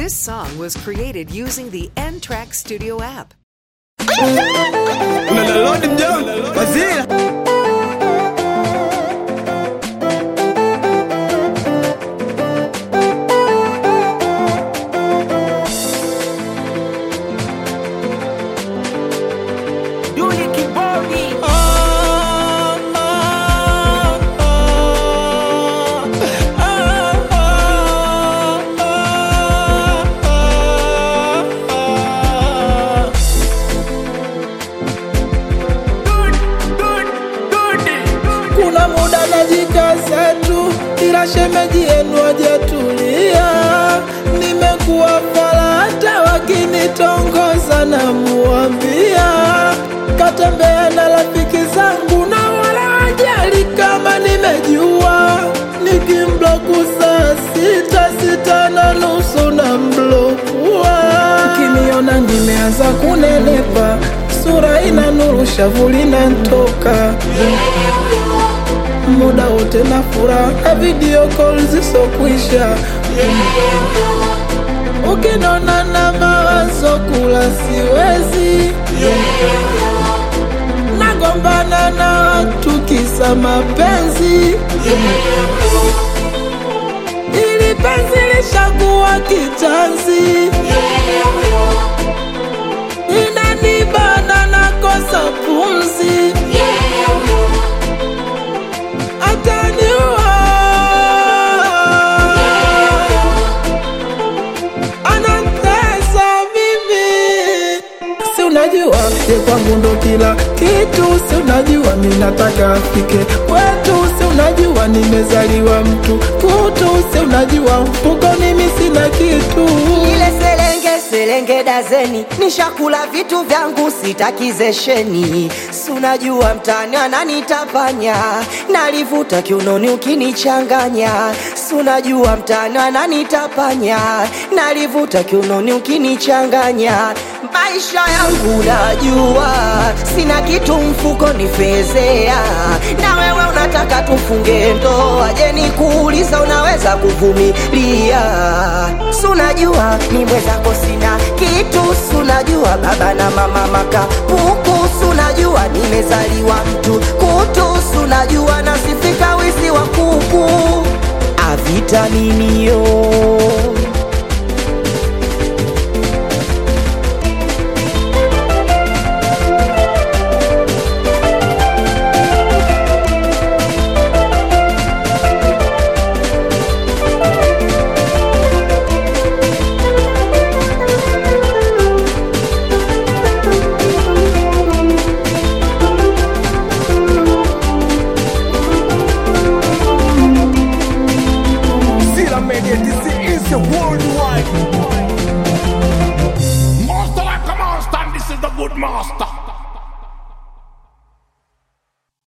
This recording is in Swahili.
This song was created using the N Track Studio app. Unalala down, wazee. Yuli Kibodi kuna muda najikaza tu, ila shemeji yenu hajatulia. Nimekuwa fala hata wakinitongoza na muambia katembea na rafiki zangu na wala hajali kama nimejua. Nikimbloku saa sita sita na nusu na mblokua, ukiniona nimeanza kunenepa, sura ina nuru, shavu linantoka muda wote na furaha, video call zisokwisha. Ukinona na mawazo kula siwezi, nagombana na watu kisa mapenzi, ili penzi lishakuwa kitanzi, inanibana nakosa pumzi ataniua anatesa mimi si unajua ye kwangu ndo kila kitu si unajua mi nataka afike kwetu si unajua nimezaliwa mtu kutu si unajua mfukoni mi sina kitu ile selenge selenge dazeni nishakula vitu vyangu sitakizesheni sunajua mtani ananitapanya nalivuta kiunoni ukinichanganya sunajua mtani ananitapanya nalivuta kiunoni ukinichanganya maisha yangu najua sina kitu mfukoni fezea na wewe unataka tufunge ndoa je nikuuliza unaweza kuvumilia sunajua ni mwenzako sina kitu sunajua baba na mama makapuku sunajua nimezaliwa mtu kutu sunajua nasifika wizi wa kuku avitaminio